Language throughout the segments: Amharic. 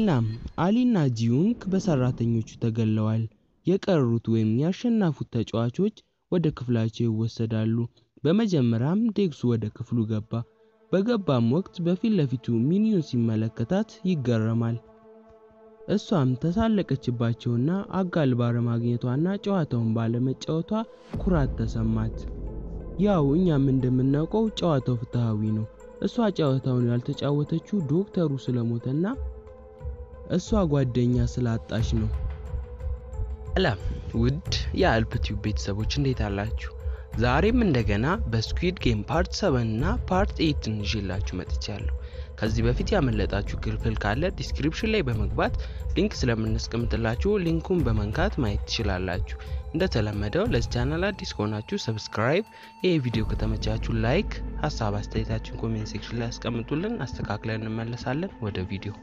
እናም አሊና ጂዩንግ በሰራተኞቹ ተገለዋል። የቀሩት ወይም ያሸነፉት ተጫዋቾች ወደ ክፍላቸው ይወሰዳሉ። በመጀመሪያም ዴክሱ ወደ ክፍሉ ገባ። በገባም ወቅት በፊት ለፊቱ ሚኒዩን ሲመለከታት ይገረማል። እሷም ተሳለቀችባቸውና አጋል ባለማግኘቷና ጨዋታውን ባለመጫወቷ ኩራት ተሰማት። ያው እኛም እንደምናውቀው ጨዋታው ፍትሃዊ ነው። እሷ ጨዋታውን ያልተጫወተችው ዶክተሩ ስለሞተና እሷ ጓደኛ ስላጣች ነው። ሰላም ውድ የአልፕቲዩብ ቤተሰቦች እንዴት አላችሁ? ዛሬም እንደገና በስኩዊድ ጌም ፓርት 7 እና ፓርት 8 ይዤላችሁ መጥቻለሁ። ከዚህ በፊት ያመለጣችሁ ክፍል ካለ ዲስክሪፕሽን ላይ በመግባት ሊንክ ስለምናስቀምጥላችሁ ሊንኩን በመንካት ማየት ትችላላችሁ። እንደተለመደው ለዚህ ቻናል አዲስ ከሆናችሁ ሰብስክራይብ፣ ይህ ቪዲዮ ከተመቻችሁ ላይክ፣ ሀሳብ አስተያየታችሁን ኮሜንት ሴክሽን ላይ ያስቀምጡልን፣ አስተካክለን እንመለሳለን። ወደ ቪዲዮ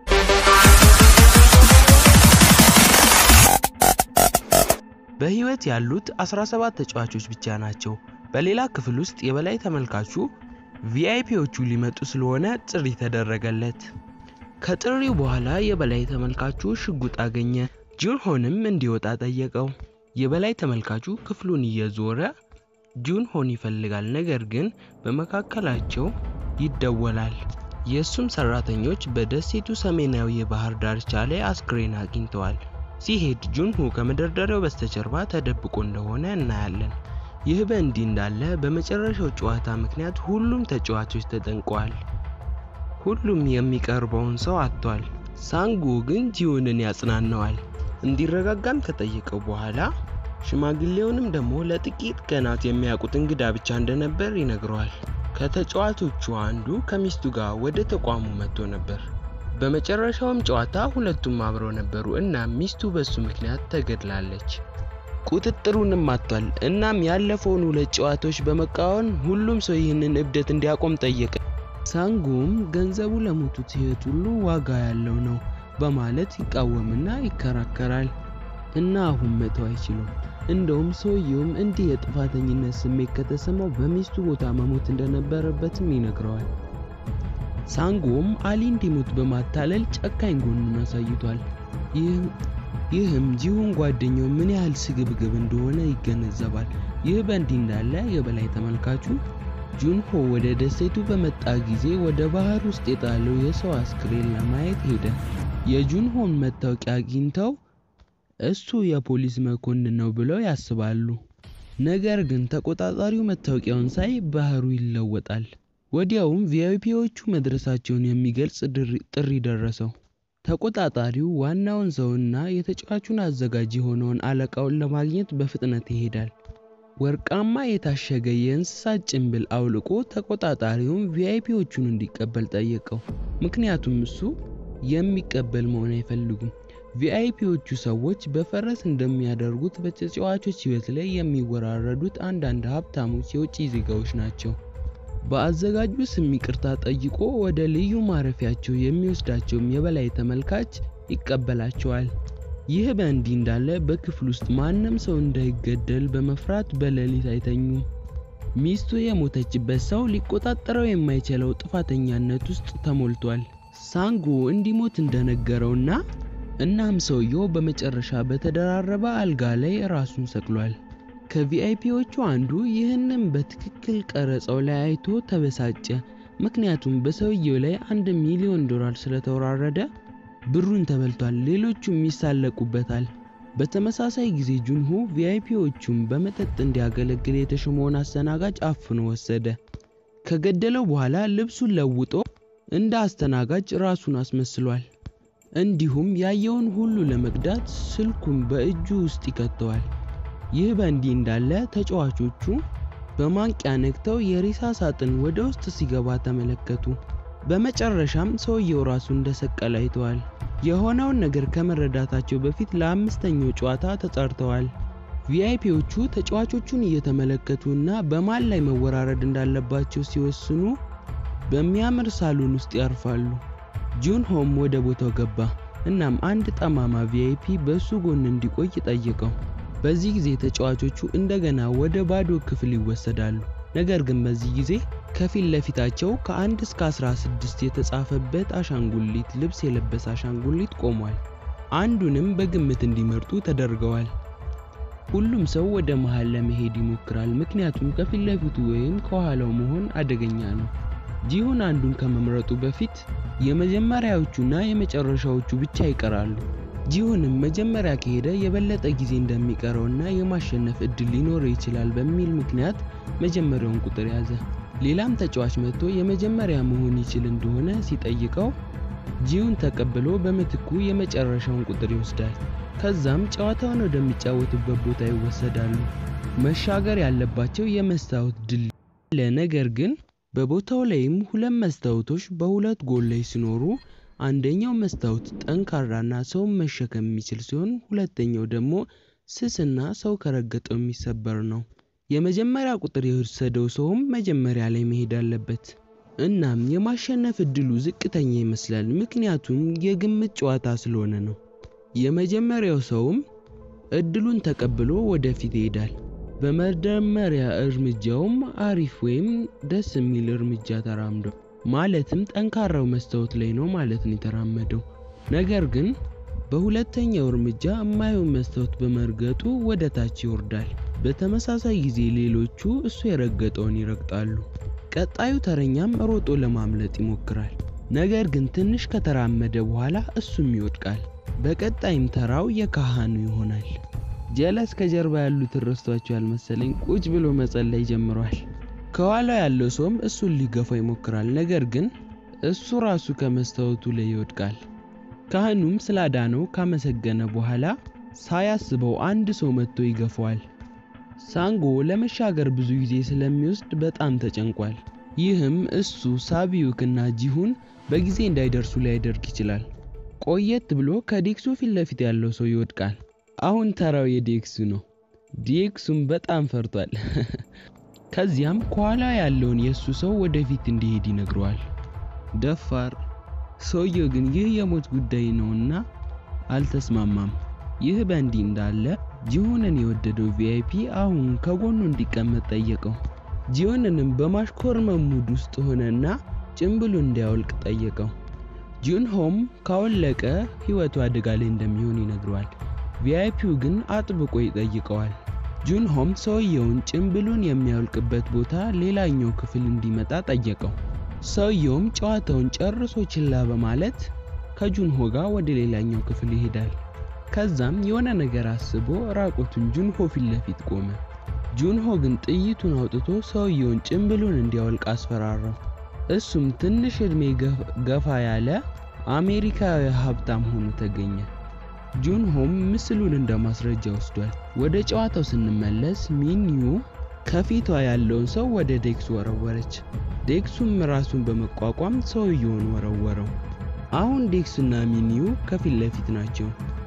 በህይወት ያሉት 17 ተጫዋቾች ብቻ ናቸው። በሌላ ክፍል ውስጥ የበላይ ተመልካቹ ቪአይፒዎቹ ሊመጡ ስለሆነ ጥሪ ተደረገለት። ከጥሪው በኋላ የበላይ ተመልካቹ ሽጉጥ አገኘ። ጁንሆንም እንዲወጣ ጠየቀው። የበላይ ተመልካቹ ክፍሉን እየዞረ ጁንሆን ይፈልጋል። ነገር ግን በመካከላቸው ይደወላል። የእሱም ሰራተኞች በደሴቱ ሰሜናዊ የባህር ዳርቻ ላይ አስክሬን አግኝተዋል። ሲሄድ ጁንሁ ከመደርደሪያው በስተጀርባ ተደብቆ እንደሆነ እናያለን። ይህ በእንዲህ እንዳለ በመጨረሻው ጨዋታ ምክንያት ሁሉም ተጫዋቾች ተጠንቀዋል። ሁሉም የሚቀርበውን ሰው አጥቷል። ሳንጎ ግን ጂዩንን ያጽናነዋል። እንዲረጋጋም ከጠየቀው በኋላ ሽማግሌውንም ደግሞ ለጥቂት ቀናት የሚያውቁት እንግዳ ብቻ እንደነበር ይነግረዋል። ከተጫዋቾቹ አንዱ ከሚስቱ ጋር ወደ ተቋሙ መጥቶ ነበር። በመጨረሻውም ጨዋታ ሁለቱም አብረው ነበሩ እና ሚስቱ በሱ ምክንያት ተገድላለች። ቁጥጥሩንም አጥቷል። እናም ያለፈውን ሁለት ጨዋታዎች በመቃወም ሁሉም ሰው ይህንን እብደት እንዲያቆም ጠየቀ። ሳንጎም ገንዘቡ ለሞቱት ሕይወት ሁሉ ዋጋ ያለው ነው በማለት ይቃወምና ይከራከራል እና አሁን መተው አይችሉም። እንደውም ሰውየውም እንዲህ የጥፋተኝነት ስሜት ከተሰማው በሚስቱ ቦታ መሞት እንደነበረበትም ይነግረዋል። ሳንጎም አሊ እንዲሞት በማታለል ጨካኝ ጎኑን አሳይቷል። ይህም ጂሁን ጓደኛው ምን ያህል ስግብግብ እንደሆነ ይገነዘባል። ይህ በእንዲህ እንዳለ የበላይ ተመልካቹ ጁንሆ ወደ ደሴቱ በመጣ ጊዜ ወደ ባህር ውስጥ የጣለው የሰው አስክሬን ለማየት ሄደ። የጁንሆን መታወቂያ አግኝተው እሱ የፖሊስ መኮንን ነው ብለው ያስባሉ። ነገር ግን ተቆጣጣሪው መታወቂያውን ሳይ ባህሩ ይለወጣል። ወዲያውም ቪአይፒዎቹ መድረሳቸውን የሚገልጽ ጥሪ ደረሰው። ተቆጣጣሪው ዋናውን ሰውና የተጫዋቹን አዘጋጅ የሆነውን አለቃውን ለማግኘት በፍጥነት ይሄዳል። ወርቃማ የታሸገ የእንስሳት ጭንብል አውልቆ ተቆጣጣሪውን ቪአይፒዎቹን እንዲቀበል ጠየቀው። ምክንያቱም እሱ የሚቀበል መሆን አይፈልጉም። ቪአይፒዎቹ ሰዎች በፈረስ እንደሚያደርጉት በተጫዋቾች ሕይወት ላይ የሚወራረዱት አንዳንድ ሀብታሞች የውጭ ዜጋዎች ናቸው። በአዘጋጁ ስም ይቅርታ ጠይቆ ወደ ልዩ ማረፊያቸው የሚወስዳቸውም የበላይ ተመልካች ይቀበላቸዋል። ይህ በእንዲህ እንዳለ በክፍል ውስጥ ማንም ሰው እንዳይገደል በመፍራት በሌሊት አይተኙም። ሚስቱ የሞተችበት ሰው ሊቆጣጠረው የማይችለው ጥፋተኛነት ውስጥ ተሞልቷል። ሳንጎ እንዲሞት እንደነገረውና እናም ሰውየው በመጨረሻ በተደራረበ አልጋ ላይ ራሱን ሰቅሏል። ከቪአይፒዎቹ አንዱ ይህንን በትክክል ቀረጸው ላይ አይቶ ተበሳጨ። ምክንያቱም በሰውየው ላይ አንድ ሚሊዮን ዶላር ስለተወራረደ ብሩን ተበልቷል። ሌሎቹም ይሳለቁበታል። በተመሳሳይ ጊዜ ጁንሆ ቪአይፒዎቹን በመጠጥ እንዲያገለግል የተሾመውን አስተናጋጅ አፍኖ ወሰደ። ከገደለው በኋላ ልብሱን ለውጦ እንደ አስተናጋጅ ራሱን አስመስሏል። እንዲሁም ያየውን ሁሉ ለመቅዳት ስልኩን በእጁ ውስጥ ይከተዋል። ይህ በእንዲህ እንዳለ ተጫዋቾቹ በማንቂያ ነክተው የሬሳ ሳጥን ወደ ውስጥ ሲገባ ተመለከቱ። በመጨረሻም ሰውየው ራሱ እንደሰቀለ አይተዋል። የሆነውን ነገር ከመረዳታቸው በፊት ለአምስተኛው ጨዋታ ተጠርተዋል። ቪአይፒዎቹ ተጫዋቾቹን እየተመለከቱ እና በማን ላይ መወራረድ እንዳለባቸው ሲወስኑ በሚያምር ሳሎን ውስጥ ያርፋሉ። ጁንሆም ወደ ቦታው ገባ። እናም አንድ ጠማማ ቪአይፒ በእሱ ጎን እንዲቆይ ጠየቀው። በዚህ ጊዜ ተጫዋቾቹ እንደገና ወደ ባዶ ክፍል ይወሰዳሉ። ነገር ግን በዚህ ጊዜ ከፊት ለፊታቸው ከአንድ እስከ 16 የተጻፈበት አሻንጉሊት ልብስ የለበሰ አሻንጉሊት ቆሟል። አንዱንም በግምት እንዲመርጡ ተደርገዋል። ሁሉም ሰው ወደ መሃል ለመሄድ ይሞክራል፣ ምክንያቱም ከፊት ለፊቱ ወይም ከኋላው መሆን አደገኛ ነው። ጂሁን አንዱን ከመምረጡ በፊት የመጀመሪያዎቹና የመጨረሻዎቹ ብቻ ይቀራሉ። ጂሁንም መጀመሪያ ከሄደ የበለጠ ጊዜ እንደሚቀረውና የማሸነፍ እድል ሊኖረው ይችላል በሚል ምክንያት መጀመሪያውን ቁጥር ያዘ። ሌላም ተጫዋች መጥቶ የመጀመሪያ መሆን ይችል እንደሆነ ሲጠይቀው ጂሁን ተቀብሎ በምትኩ የመጨረሻውን ቁጥር ይወስዳል። ከዛም ጨዋታውን ወደሚጫወቱበት ቦታ ይወሰዳሉ። መሻገር ያለባቸው የመስታወት ድል አለ። ነገር ግን በቦታው ላይም ሁለት መስታወቶች በሁለት ጎን ላይ ሲኖሩ አንደኛው መስታወት ጠንካራና ሰውን መሸከም የሚችል ሲሆን ሁለተኛው ደግሞ ስስና ሰው ከረገጠው የሚሰበር ነው። የመጀመሪያ ቁጥር የወሰደው ሰውም መጀመሪያ ላይ መሄድ አለበት። እናም የማሸነፍ እድሉ ዝቅተኛ ይመስላል፣ ምክንያቱም የግምት ጨዋታ ስለሆነ ነው። የመጀመሪያው ሰውም እድሉን ተቀብሎ ወደፊት ይሄዳል። በመጀመሪያ እርምጃውም አሪፍ ወይም ደስ የሚል እርምጃ ተራምዷል። ማለትም ጠንካራው መስታወት ላይ ነው ማለት ነው የተራመደው። ነገር ግን በሁለተኛው እርምጃ የማየውን መስታወት በመርገጡ ወደ ታች ይወርዳል። በተመሳሳይ ጊዜ ሌሎቹ እሱ የረገጠውን ይረግጣሉ። ቀጣዩ ተረኛም ሮጦ ለማምለጥ ይሞክራል። ነገር ግን ትንሽ ከተራመደ በኋላ እሱም ይወድቃል። በቀጣይም ተራው የካህኑ ይሆናል። ጀለስ ከጀርባ ያሉትን ረስቷቸዋል መሰለኝ ቁጭ ብሎ መጸለይ ጀምሯል። ከኋላው ያለው ሰውም እሱን ሊገፋው ይሞክራል። ነገር ግን እሱ ራሱ ከመስታወቱ ላይ ይወድቃል። ካህኑም ስላዳነው ካመሰገነ በኋላ ሳያስበው አንድ ሰው መጥቶ ይገፋዋል። ሳንጎ ለመሻገር ብዙ ጊዜ ስለሚወስድ በጣም ተጨንቋል። ይህም እሱ ሳቢዩክ እና ጂሁን በጊዜ እንዳይደርሱ ሊያደርግ ይችላል። ቆየት ብሎ ከዴክሱ ፊት ለፊት ያለው ሰው ይወድቃል። አሁን ተራው የዴክሱ ነው። ዴክሱም በጣም ፈርቷል። ከዚያም ከኋላ ያለውን የእሱ ሰው ወደፊት እንዲሄድ ይነግረዋል። ደፋር ሰውየው ግን ይህ የሞት ጉዳይ ነውና አልተስማማም። ይህ በእንዲህ እንዳለ ጂሆንን የወደደው ቪአይፒ አሁን ከጎኑ እንዲቀመጥ ጠየቀው። ጂሆንንም በማሽኮርመም ሙድ ውስጥ ሆነና ጭምብሉን እንዲያወልቅ ጠየቀው። ጁንሆም ካወለቀ ሕይወቱ አደጋ ላይ እንደሚሆን ይነግረዋል። ቪአይፒው ግን አጥብቆ ይጠይቀዋል። ጁንሆም ሰውየውን ጭምብሉን የሚያወልቅበት ቦታ ሌላኛው ክፍል እንዲመጣ ጠየቀው። ሰውየውም ጨዋታውን ጨርሶ ችላ በማለት ከጁንሆ ጋር ወደ ሌላኛው ክፍል ይሄዳል። ከዛም የሆነ ነገር አስቦ ራቁቱን ጁንሆ ፊት ለፊት ቆመ። ጁንሆ ግን ጥይቱን አውጥቶ ሰውየውን ጭምብሉን እንዲያወልቅ አስፈራራው። እሱም ትንሽ ዕድሜ ገፋ ያለ አሜሪካዊ ሀብታም ሆኖ ተገኘ። ጁንሆም ምስሉን እንደ ማስረጃ ወስዷል። ወደ ጨዋታው ስንመለስ ሚንዩ ከፊቷ ያለውን ሰው ወደ ዴክሱ ወረወረች። ዴክሱም ራሱን በመቋቋም ሰውየውን ወረወረው። አሁን ዴክሱና ሚኒዩ ከፊት ለፊት ናቸው።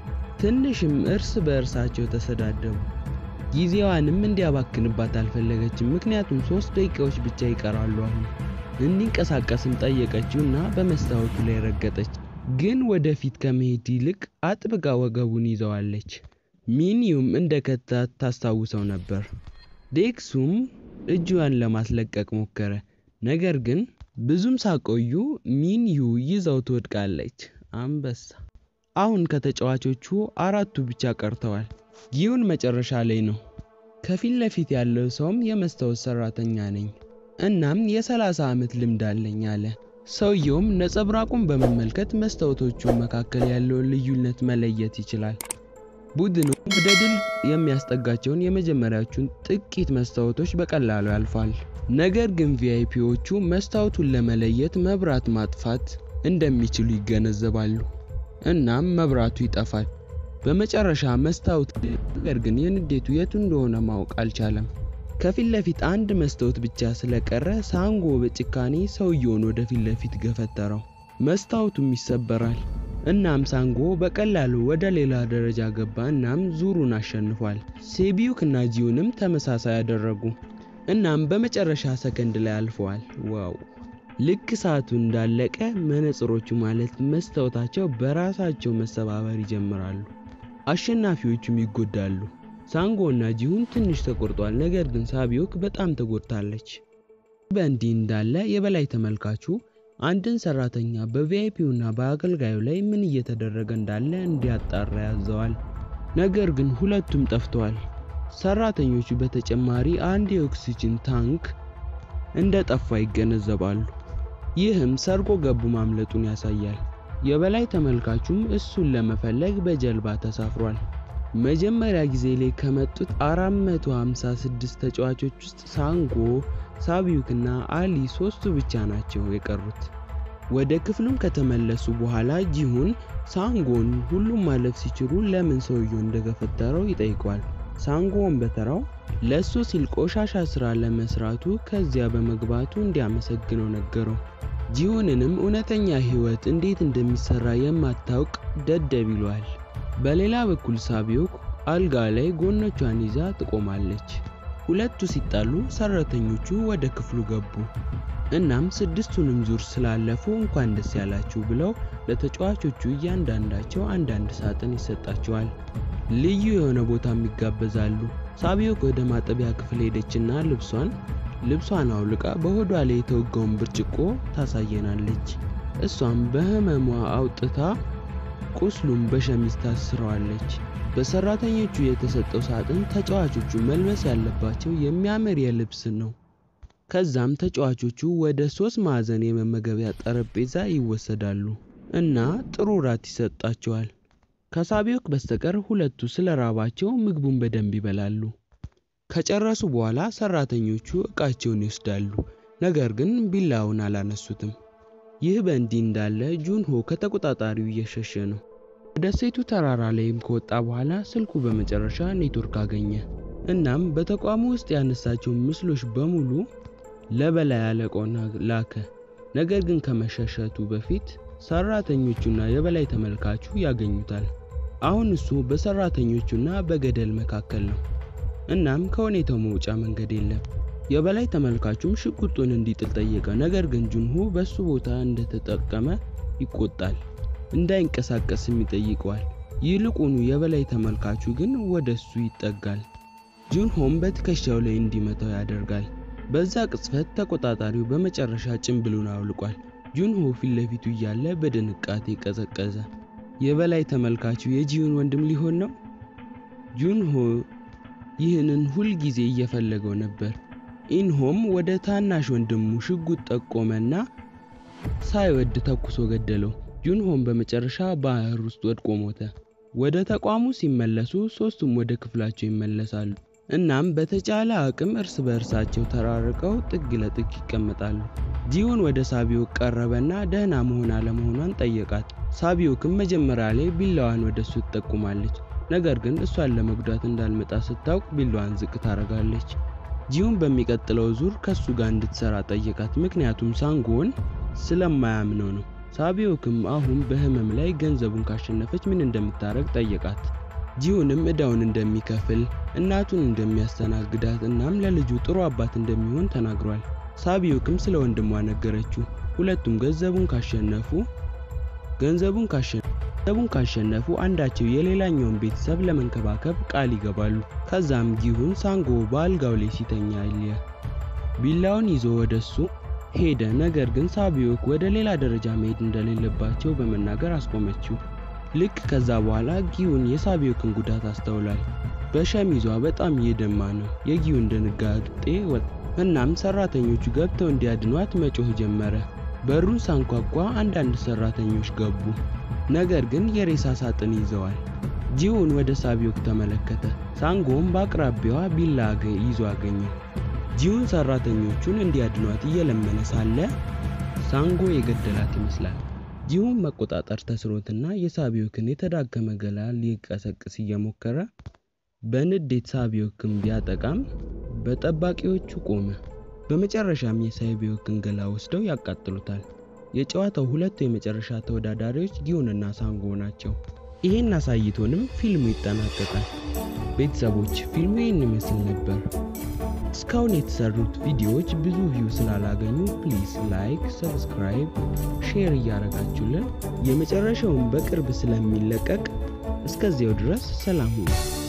ትንሽም እርስ በእርሳቸው ተሰዳደቡ። ጊዜዋንም እንዲያባክንባት አልፈለገችም፣ ምክንያቱም ሶስት ደቂቃዎች ብቻ ይቀራሉ። አሁን እንዲንቀሳቀስም ጠየቀችው እና በመስታወቱ ላይ ረገጠች። ግን ወደፊት ከመሄድ ይልቅ አጥብቃ ወገቡን ይዘዋለች። ሚኒዩም እንደ ከታት ታስታውሰው ነበር። ዴክሱም እጇን ለማስለቀቅ ሞከረ። ነገር ግን ብዙም ሳቆዩ ሚንዩ ይዘው ትወድቃለች። አንበሳ። አሁን ከተጫዋቾቹ አራቱ ብቻ ቀርተዋል። ጊዩን መጨረሻ ላይ ነው። ከፊት ለፊት ያለው ሰውም የመስታወት ሰራተኛ ነኝ እናም የ30 ዓመት ልምድ አለኝ አለ። ሰውየውም ነጸብራቁን በመመልከት መስታወቶቹ መካከል ያለውን ልዩነት መለየት ይችላል። ቡድኑ ወደ ድል የሚያስጠጋቸውን የመጀመሪያዎቹን ጥቂት መስታወቶች በቀላሉ ያልፋል። ነገር ግን ቪአይፒዎቹ መስታወቱን ለመለየት መብራት ማጥፋት እንደሚችሉ ይገነዘባሉ። እናም መብራቱ ይጠፋል። በመጨረሻ መስታወት ነገር ግን የንዴቱ የቱ እንደሆነ ማወቅ አልቻለም። ከፊት ለፊት አንድ መስታወት ብቻ ስለቀረ ሳንጎ በጭካኔ ሰውየውን ወደ ፊት ለፊት ገፈተረው። መስታወቱም ይሰበራል። እናም ሳንጎ በቀላሉ ወደ ሌላ ደረጃ ገባ። እናም ዙሩን አሸንፏል። ሴቢዩክ እና ጂዩንም ተመሳሳይ ያደረጉ። እናም በመጨረሻ ሰከንድ ላይ አልፈዋል። ዋው! ልክ ሰዓቱ እንዳለቀ መነጽሮቹ ማለት መስታወታቸው በራሳቸው መሰባበር ይጀምራሉ። አሸናፊዎቹም ይጎዳሉ። ሳንጎ እና ጂሁን ትንሽ ተቆርጧል። ነገር ግን ሳቢዮክ በጣም ተጎድታለች። በእንዲህ እንዳለ የበላይ ተመልካቹ አንድን ሰራተኛ በቪአይፒውና በአገልጋዩ ላይ ምን እየተደረገ እንዳለ እንዲያጣራ ያዘዋል። ነገር ግን ሁለቱም ጠፍተዋል። ሰራተኞቹ በተጨማሪ አንድ የኦክሲጅን ታንክ እንደ ጠፋ ይገነዘባሉ። ይህም ሰርጎ ገቡ ማምለጡን ያሳያል። የበላይ ተመልካቹም እሱን ለመፈለግ በጀልባ ተሳፍሯል። መጀመሪያ ጊዜ ላይ ከመጡት 456 ተጫዋቾች ውስጥ ሳንጎ፣ ሳቢዩክና አሊ ሶስቱ ብቻ ናቸው የቀሩት። ወደ ክፍሉም ከተመለሱ በኋላ ጂሁን ሳንጎን ሁሉም ማለፍ ሲችሉ ለምን ሰውየው እንደገፈተረው ይጠይቀዋል። ሳንጎን በተራው ለእሱ ሲል ቆሻሻ ስራ ለመስራቱ ከዚያ በመግባቱ እንዲያመሰግነው ነገረው። ጂሁንንም እውነተኛ ህይወት እንዴት እንደሚሰራ የማታውቅ ደደብ ይለዋል። በሌላ በኩል ሳቢዮክ አልጋ ላይ ጎኖቿን ይዛ ትቆማለች። ሁለቱ ሲጣሉ ሰራተኞቹ ወደ ክፍሉ ገቡ። እናም ስድስቱንም ዙር ስላለፉ እንኳን ደስ ያላችሁ ብለው ለተጫዋቾቹ እያንዳንዳቸው አንዳንድ ሳጥን ይሰጣቸዋል። ልዩ የሆነ ቦታም ይጋበዛሉ። ሳቢዮክ ወደ ማጠቢያ ክፍል ሄደችና ልብሷን ልብሷን አውልቃ በሆዷ ላይ የተወጋውን ብርጭቆ ታሳየናለች። እሷም በህመሟ አውጥታ ቁስሉን በሸሚዝ ታስረዋለች። በሰራተኞቹ የተሰጠው ሳጥን ተጫዋቾቹ መልበስ ያለባቸው የሚያምር የልብስ ነው። ከዛም ተጫዋቾቹ ወደ ሶስት ማዕዘን የመመገቢያ ጠረጴዛ ይወሰዳሉ እና ጥሩ ራት ይሰጣቸዋል። ከሳቢዮክ በስተቀር ሁለቱ ስለ ራባቸው ምግቡን በደንብ ይበላሉ። ከጨረሱ በኋላ ሰራተኞቹ እቃቸውን ይወስዳሉ፣ ነገር ግን ቢላውን አላነሱትም። ይህ በእንዲህ እንዳለ ጁንሆ ከተቆጣጣሪው እየሸሸ ነው። ወደ ሴቱ ተራራ ላይም ከወጣ በኋላ ስልኩ በመጨረሻ ኔትወርክ አገኘ። እናም በተቋሙ ውስጥ ያነሳቸውን ምስሎች በሙሉ ለበላይ አለቃው ላከ። ነገር ግን ከመሸሸቱ በፊት ሰራተኞቹና የበላይ ተመልካቹ ያገኙታል። አሁን እሱ በሰራተኞቹና በገደል መካከል ነው። እናም ከሁኔታው መውጫ መንገድ የለም። የበላይ ተመልካቹም ሽጉጡን እንዲጥል ጠየቀ። ነገር ግን ጁንሆ በሱ ቦታ እንደተጠቀመ ይቆጣል። እንዳይንቀሳቀስም ይጠይቀዋል። ይልቁኑ የበላይ ተመልካቹ ግን ወደ እሱ ይጠጋል። ጁንሆም በትከሻው ላይ እንዲመታው ያደርጋል። በዛ ቅጽበት ተቆጣጣሪው በመጨረሻ ጭንብሉን አውልቋል። ጁንሆ ፊት ለፊቱ እያለ በድንቃቴ ቀዘቀዘ። የበላይ ተመልካቹ የጂሁን ወንድም ሊሆን ነው? ጁንሆ ይህንን ሁል ጊዜ እየፈለገው ነበር። ኢንሆም ወደ ታናሽ ወንድሙ ሽጉጥ ጠቆመና ሳይወድ ተኩሶ ገደለው። ጁንሆም በመጨረሻ ባህር ውስጥ ወድቆ ሞተ። ወደ ተቋሙ ሲመለሱ ሶስቱም ወደ ክፍላቸው ይመለሳሉ። እናም በተቻለ አቅም እርስ በእርሳቸው ተራርቀው ጥግ ለጥግ ይቀመጣሉ። ጂሁን ወደ ሳቢዮክ ቀረበና ደህና መሆን አለመሆኗን ጠየቃት። ሳቢዮክም መጀመሪያ ላይ ቢላዋን ወደ እሱ ትጠቁማለች። ነገር ግን እሷን ለመጉዳት እንዳልመጣ ስታውቅ ቢላዋን ዝቅ ታደርጋለች። ጂሁን በሚቀጥለው ዙር ከሱ ጋር እንድትሰራ ጠየቃት፣ ምክንያቱም ሳንጎን ስለማያምነው ነው። ሳቢዮክም አሁን በህመም ላይ ገንዘቡን ካሸነፈች ምን እንደምታደርግ ጠየቃት። ጂሁንም እዳውን እንደሚከፍል እናቱን እንደሚያስተናግዳት እናም ለልጁ ጥሩ አባት እንደሚሆን ተናግሯል። ሳቢዮክም ስለ ወንድሟ ነገረችው። ሁለቱም ገንዘቡን ካሸነፉ ገንዘቡን ካሸነፉ ገንዘቡን ካሸነፉ አንዳቸው የሌላኛውን ቤተሰብ ለመንከባከብ ቃል ይገባሉ። ከዛም ጊሁን ሳንጎ በአልጋው ላይ ሲተኛ አየ። ቢላውን ይዞ ወደሱ ሄደ። ነገር ግን ሳቢዮክ ወደ ሌላ ደረጃ መሄድ እንደሌለባቸው በመናገር አስቆመችው። ልክ ከዛ በኋላ ጊዩን የሳቢዮክን ጉዳት አስተውሏል። በሸሚዟ በጣም እየደማ ነው። የጊዩን ድንጋጤ ወጣ። እናም ሰራተኞቹ ገብተው እንዲያድኗት መጮህ ጀመረ። በሩን ሳንኳኳ አንዳንድ ሰራተኞች ገቡ፣ ነገር ግን የሬሳ ሳጥን ይዘዋል። ጂውን ወደ ሳቢዮክ ተመለከተ። ሳንጎም በአቅራቢያዋ ቢላ ይዞ አገኘው። ጂውን ሰራተኞቹን እንዲያድኗት እየለመነ ሳለ ሳንጎ የገደላት ይመስላል። ጂሁን መቆጣጠር ተስኖትና የሳቢዮክን የተዳከመ ገላ ሊቀሰቅስ እየሞከረ በንዴት ሳቢዮክን ቢያጠቃም በጠባቂዎቹ ቆመ። በመጨረሻም የሳቢዮክን ገላ ወስደው ያቃጥሉታል። የጨዋታው ሁለቱ የመጨረሻ ተወዳዳሪዎች ጊዩንና ሳንጎ ናቸው። ይሄን አሳይቶንም ፊልሙ ይጠናቀቃል። ቤተሰቦች ፊልሙ ይህን ይመስል ነበር። እስካሁን የተሰሩት ቪዲዮዎች ብዙ ቪው ስላላገኙ ፕሊዝ ላይክ፣ ሰብስክራይብ፣ ሼር እያደረጋችሁልን የመጨረሻውን በቅርብ ስለሚለቀቅ እስከዚያው ድረስ ሰላም ሁኑ።